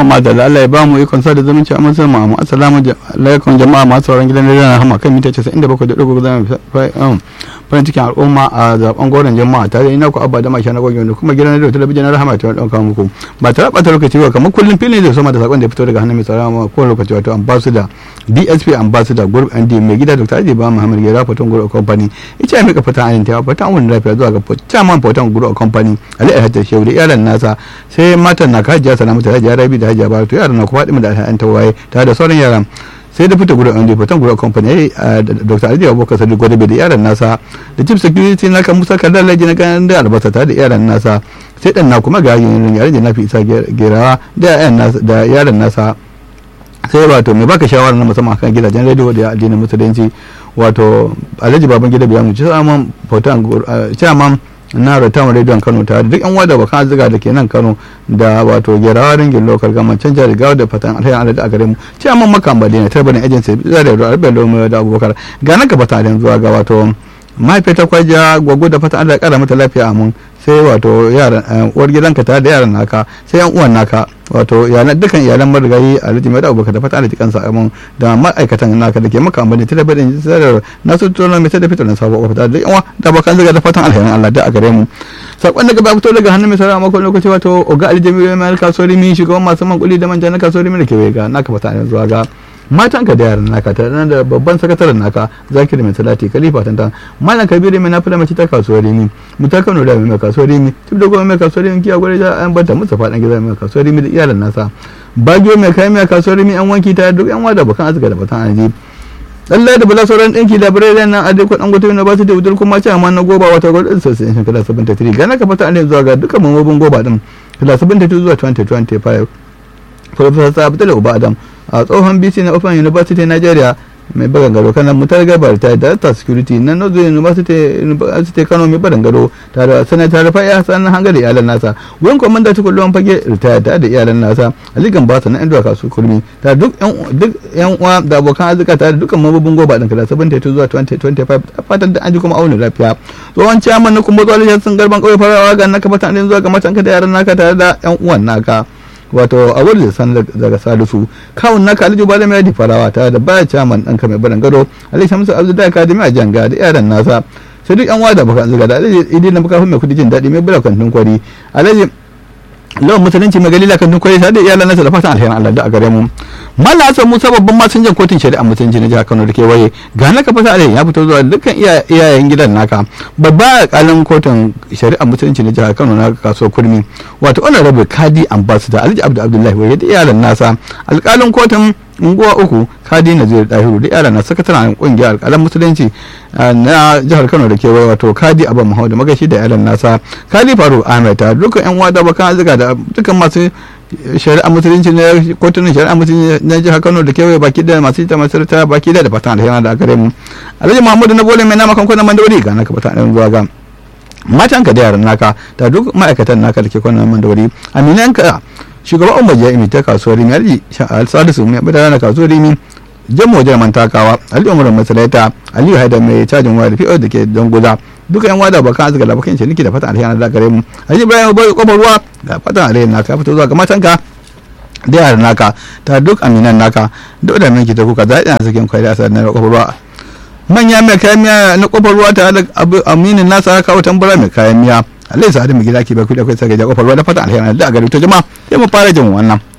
ma da Allah ya ba mu ikon sa da zumunci a musu mu assalamu alaikum jama'a masu sauran gidan rediyon rahama kan mita 97.3 zama farin cikin al'umma a zaben goron jama'a tare ina ku abba da mashi na gogon kuma gidan rediyo talabijin na rahama ta ɗauka muku ba tare ɓata lokaci ba kamar kullum filin da sama da sakon da ya fito daga hannun mai tsara ko lokaci wato ambassador DSP ambassador group ND mai gida Dr. Aji ba Muhammad Gera Foton Group Company ita ya mika fata ayin ta fata wani lafiya zuwa ga chairman Foton Group Company Ali Alhaji Shehu da iyalan nasa sai matan na kajiya salamatu da hajiya Rabi da hajiya Baratu yaran na kuma da alhayan tawaye tare da sauran yaran sai da fita gurin ND Foton Group Company Dr. Aji Abubakar Sadiq Gwadabe da iyalan nasa da chief security na kan Musa Kallon Laji na kan da albasa tare da iyalan nasa sai dan na kuma ga yaran da na fi isa gerawa da yaran nasa sai wato mai baka shawara na musamman kan gidajen rediyo da addinin musulunci wato alhaji baban gida biya mu ci saman fotan chairman na rotan rediyon kano tare duk yan wada bakan azuga da ke nan kano da wato gerawa ringin lokal gama can jihar gawa da fatan alhaji alhaji a gare mu chairman makan bade ne tarbanin agency da da rabe lomo da abubakar ga nan ka fatan zuwa ga wato mahaifiyar kwaja gwaggo da fatan allah ya kara mata lafiya amin sai wato yaran uwar gidanka tare da yaran naka sai yan uwan naka wato yaran dukkan iyalan marigayi a rijimai da abubakar da fata da cikin sa'amun da ma'aikatan naka da ke maka amfani ta dabbar in sadar na su tono mai da fitar na sabo ofita da yawa da bakan zaga da fatan alherin Allah da a gare mu sakon daga ba fito daga hannun mai sarara makon lokaci wato oga aljami mai kasuwar mi shugaban masu man kuli da manja na kasuwar mi da ke ga naka fata ne zuwa ga matan ka da yaran naka tare da babban sakataren naka zakiri mai salati khalifa tantan malam kabiru mai nafi da mace ta kasuwar rimi mu ta kano da mai kasuwar rimi tun da goma mai kasuwar rimi kiya gwada an bata musa faɗan gida mai kasuwar rimi da iyalan nasa bagiyo mai kayan mai kasuwar rimi an wanki ta duk yan wada bakan azuka da batan aji lallai da bala sauran ɗinki da birai nan a dai kwaɗan gwata university udul kuma ce amma na goba wata gwada association kala 73 gana ka fata ne zuwa ga dukkan mamobin goba din kala 72 zuwa 2025 Professor Abdul Uba Adam a tsohon BC na Open University Nigeria mai bagan gado kana mutar gabar ta Delta Security na Northern University University Kano mai bagan gado tare da senator Rafai Hassan hanga da iyalan nasa wurin komanda ta kullum fage ritaya da da iyalan nasa Ali Gambasa na Indra Kasu Kurmi ta duk yan duk yan uwa da abokan arzika tare da dukkan mabubin goba din kada 72 zuwa 2025 fatan da an ji kuma auna lafiya tsohon chairman na kuma zuwa sun garban kauye farawa ga naka fatan zuwa ga matanka da yaran naka tare da yan uwan naka wato a wurin san daga salisu kawun na kaliju ba da mai farawa tare da baya caman ɗanka mai barin gado alai shamsu abdullahi kadimi a janga da yaran nasa sai duk yan wada baka zuga da alai idi na baka mai kudi jin daɗi mai bula kantin kwari alai lawan musulunci mai galila kantin kwari tare da iyalan nasa da fatan alherin allah da a gare mu mallam hasan musa babban masinjan kotun shari'a musulunci na jihar kano da kewaye ga naka fata alai ya fito zuwa dukkan iyayen gidan naka babba alƙalin kotun shari'a musulunci na jihar kano na kasuwar kurmi wato honorable kadi ambassador alhaji abdu abdullahi wai da iyalan nasa alƙalin kotun unguwa uku kadi nazir dahiru da iyalan na sakataren kungiyar alƙalan musulunci na jihar kano da kewaye wato kadi abu muhammad magashi da iyalan nasa kadi faru ahmed ta dukkan yan wada bakan azuga da dukkan masu shari'a musulunci na kotunan shari'a musulunci na jihar kano da kewaye baki da masu ita masarauta baki da da fatan alheri da gare mu alhaji muhammadu na bole mai nama kan kwanan mandawari ga naka fatan alheri zuwa ga matan ka da yaran naka da duk ma'aikatan naka da ke kwanan mandawari aminan ka shugaban umar jami'i ta kasuwar rimi alhaji salisu mai bada na kasuwar rimi jamo jaman takawa ali umar masalaita aliyu haidar mai cajin waya da fi'ar da ke don guda duka yan wada bakan azuga da bakan ciniki da fatan alheri da gare mu alhaji ibrahim bai kofar ruwa ga fatan alheri naka fito zuwa ga matanka da yaran naka ta duk aminan naka duk da minki ta kuka zaɗi na sakin kwari a sanar kofar ruwa manya mai kayan miya na kofar ruwa tare da aminin nasa kawo tambura mai kayan miya alai sa'adu mai gida ke bai kuɗi akwai sagaja kofar ruwa da fatan alheri da gare ta jama'a sai mu fara jin wannan